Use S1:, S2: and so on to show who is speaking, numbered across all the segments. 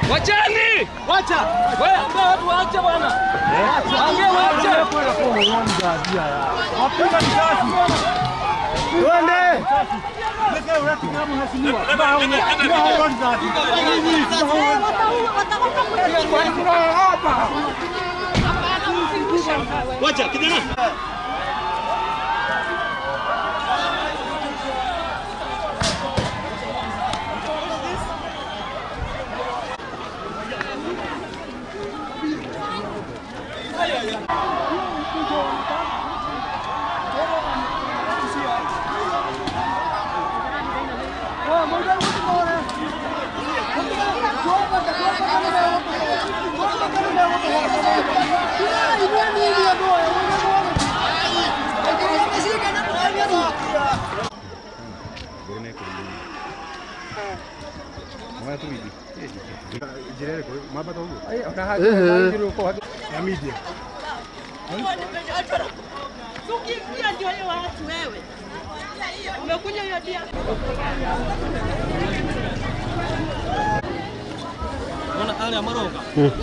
S1: Wacheni! Wacha! Wewe ambia watu waache bwana. Ambia waache. Wacha kijana.
S2: Ukiingia ndio hiyo watu wewe. Umekuja hiyo dia.
S1: Unaona hali ya Maronga?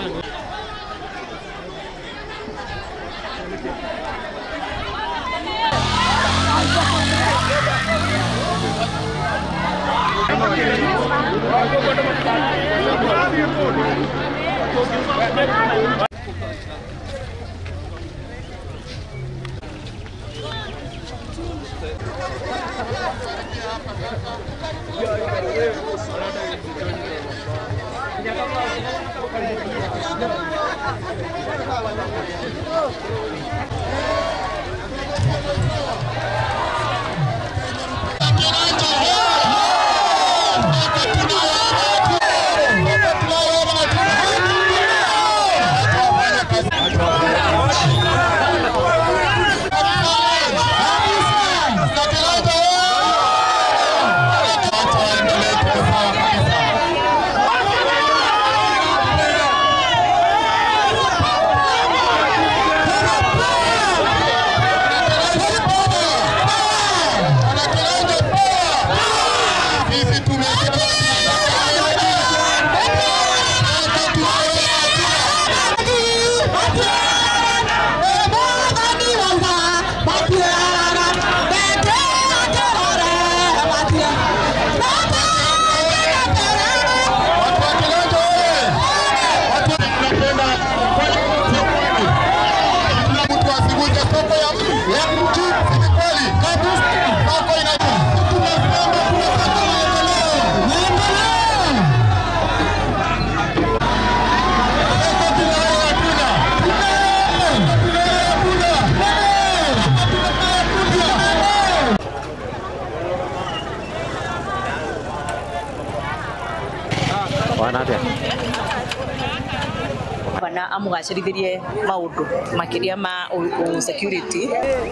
S3: bana amugacĩrithirie maũndũ makĩria ma ũ- ũ- security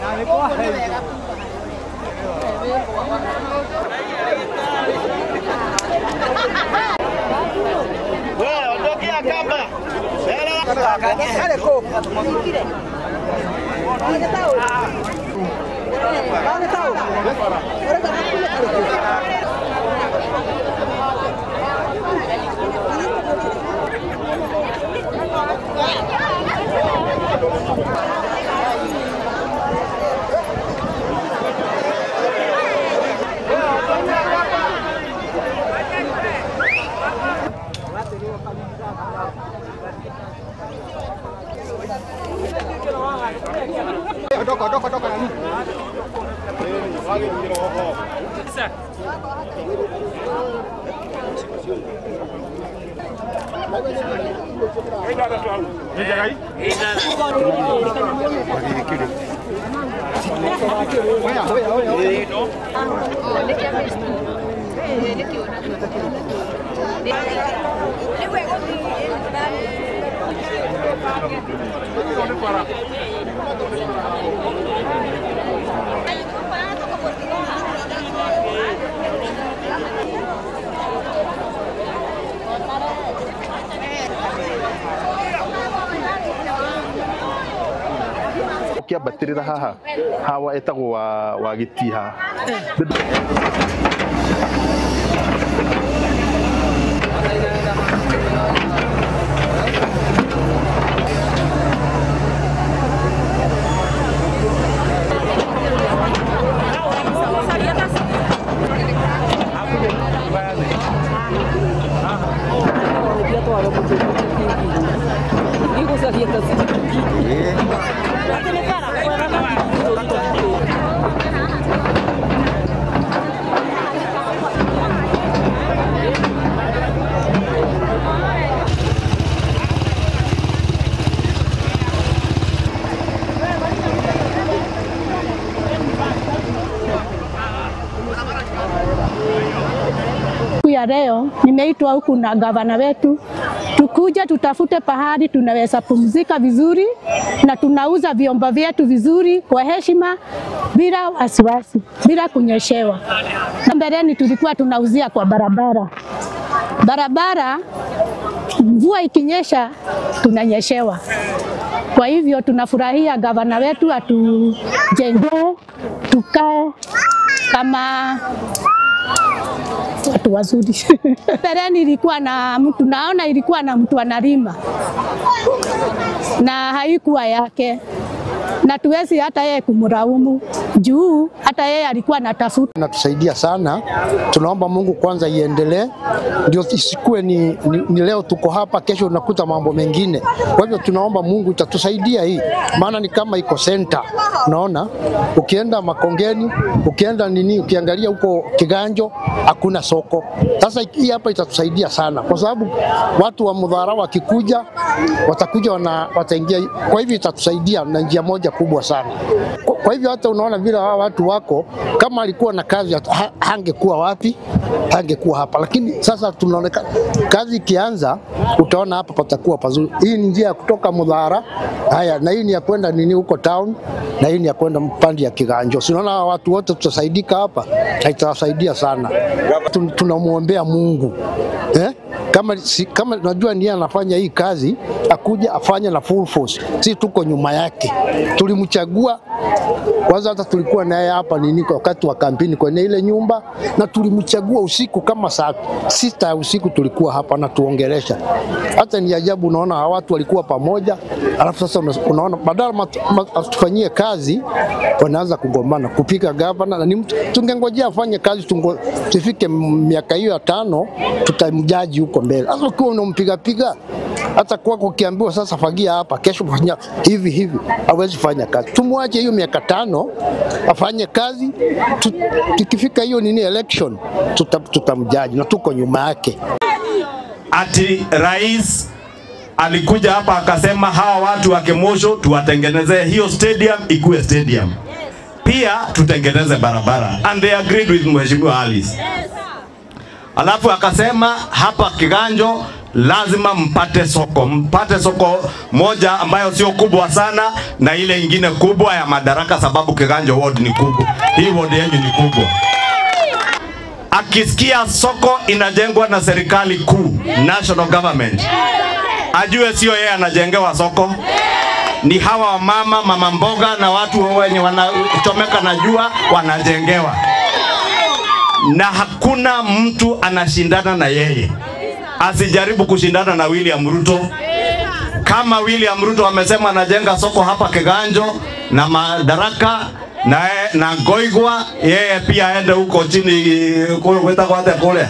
S4: ũkĩambatĩrĩra haha hawa etagwo wa wa gĩtiha
S5: ya leo nimeitwa huku na gavana wetu, tukuja tutafute pahali tunaweza pumzika vizuri na tunauza vyombo vyetu vizuri kwa heshima, bila wasiwasi, bila kunyeshewa. Mbeleni tulikuwa tunauzia kwa barabara, barabara mvua ikinyesha tunanyeshewa. Kwa hivyo tunafurahia gavana wetu atujengee tukae kama watu wazuri. Mbeleni ilikuwa na mtu, naona ilikuwa na mtu analima na haikuwa yake, na tuwezi hata yeye kumlaumu juu hata yeye alikuwa anatafuta.
S6: Inatusaidia sana, tunaomba Mungu kwanza iendelee, ndio isikuwe ni, ni, ni leo tuko hapa, kesho unakuta mambo mengine. Kwa hivyo tunaomba Mungu itatusaidia hii, maana ni kama iko center. Unaona, ukienda Makongeni, ukienda nini, ukiangalia huko Kiganjo hakuna soko. Sasa hii hapa itatusaidia sana, kwa sababu watu wa Mudhara wakikuja watakuja wana, wataingia. Kwa hivyo itatusaidia na njia moja kubwa sana. Kwa, kwa hivyo hata unaona vile hawa watu wako, kama alikuwa na kazi ha, hangekuwa wapi, hangekuwa hapa, lakini sasa tunaonekana kazi ikianza, utaona hapa patakuwa pazuri. Hii ni njia ya kutoka Mudhara, haya na hii ni ya kwenda nini huko town, na hii ni ya kwenda mpande ya Kiganjo. Sinaona hawa watu wote tutasaidika hapa, na itawasaidia sana. Tun- Tunamwombea Mungu eh? kama, si, kama najua ndiye anafanya hii kazi, akuja afanye na full force. Si tuko nyuma yake, tulimchagua kwanza, hata tulikuwa naye hapa nini kwa wakati wa kampeni kwenye ile nyumba, na tulimchagua usiku kama saa sita ya usiku tulikuwa hapa na tuongelesha. Hata ni ajabu, unaona hawa watu walikuwa pamoja, alafu sasa una- unaona badala mat- mat- atufanyie kazi wanaanza kugombana kupika gavana, na ni mtu tungengojea afanye kazi tungo, tufike m- miaka hiyo ya tano, tutamjaji huko mbele. Sasa ukiwa unampigapiga hata kwako ukiambiwa sasa fagia hapa, kesho fanya hivi hivi, hawezi fanya kazi. Tumwache hiyo miaka tano afanye kazi, tu- tukifika hiyo nini election tuta- tutamjaji na tuko nyuma yake.
S7: ati rais alikuja hapa akasema hawa watu wa Kemosho tuwatengenezee hiyo stadium ikuwe stadium, pia tutengeneze barabara, and they agreed with Mheshimiwa Alice. Alafu akasema hapa Kiganjo lazima mpate soko, mpate soko moja ambayo sio kubwa sana na ile ingine kubwa ya Madaraka, sababu Kiganjo ward ni kubwa, hii ward yenu ni kubwa akisikia soko inajengwa na serikali kuu, national government, ajue sio yeye anajengewa soko, ni hawa mama mama mboga na watu wenye wanachomeka na jua wanajengewa, na hakuna mtu anashindana na yeye. Asijaribu kushindana na William Ruto. Kama William Ruto amesema anajenga soko hapa Kiganjo na Madaraka na, na Ngoigwa, yeye pia aende huko chini kule gwetagwo atia kule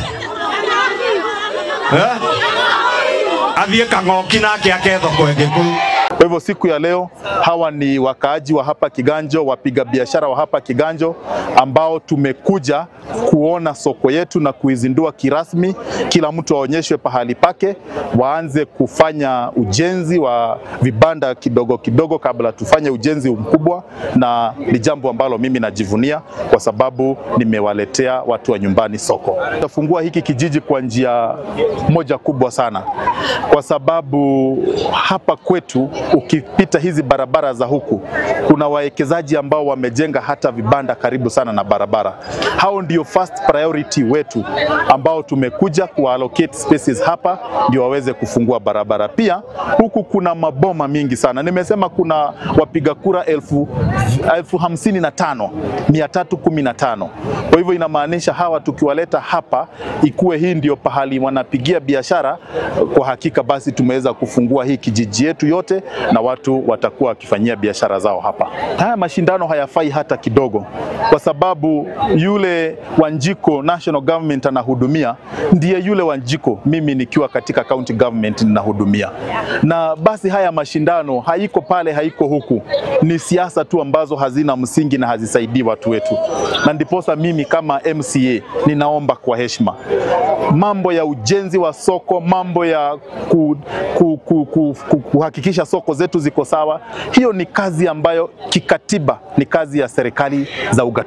S7: eh? athiĩ kang'oki nake ake thoko ĩngĩ kũu
S4: Kwa hivyo siku ya leo hawa ni wakaaji wa hapa Kiganjo, wapiga biashara wa hapa Kiganjo ambao tumekuja kuona soko yetu na kuizindua kirasmi. Kila mtu aonyeshwe pahali pake, waanze kufanya ujenzi wa vibanda kidogo kidogo kabla tufanye ujenzi mkubwa, na ni jambo ambalo mimi najivunia kwa sababu nimewaletea watu wa nyumbani soko. Tutafungua hiki kijiji kwa njia moja kubwa sana, kwa sababu hapa kwetu ukipita hizi barabara za huku kuna wawekezaji ambao wamejenga hata vibanda karibu sana na barabara. Hao ndio first priority wetu ambao tumekuja kuallocate spaces hapa ndio waweze kufungua barabara. Pia huku kuna maboma mingi sana, nimesema kuna wapiga kura elfu, elfu hamsini na tano mia tatu kumi na tano. Kwa hivyo inamaanisha hawa tukiwaleta hapa, ikuwe hii ndio pahali wanapigia biashara, kwa hakika basi tumeweza kufungua hii kijiji yetu yote na watu watakuwa wakifanyia biashara zao hapa. Haya mashindano hayafai hata kidogo, kwa sababu yule Wanjiko National Government anahudumia ndiye yule Wanjiko mimi nikiwa katika county government ninahudumia, na basi haya mashindano haiko pale, haiko huku, ni siasa tu ambazo hazina msingi na hazisaidii watu wetu, na ndiposa mimi kama MCA ninaomba kwa heshima mambo ya ujenzi wa soko, mambo ya ku, ku, ku, ku, ku, kuhakikisha soko zetu ziko sawa, hiyo ni kazi ambayo kikatiba ni kazi ya serikali za ugatuzi.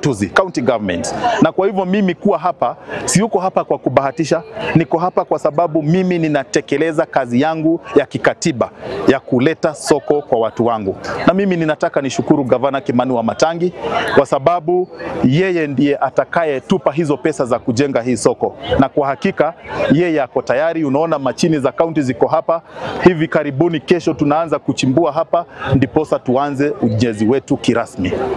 S4: ugatuzi, county government. Na kwa hivyo mimi kuwa hapa, siyuko hapa kwa kubahatisha, niko hapa kwa sababu mimi ninatekeleza kazi yangu ya kikatiba ya kuleta soko kwa watu wangu, na mimi ninataka nishukuru gavana Kimani wa Matangi kwa sababu yeye ndiye atakayetupa hizo pesa za kujenga hii soko, na kwa hakika yeye ako tayari. Unaona machini za kaunti ziko hapa, hivi karibuni, kesho tunaanza kuchimbua hapa, ndiposa tuanze ujenzi wetu kirasmi.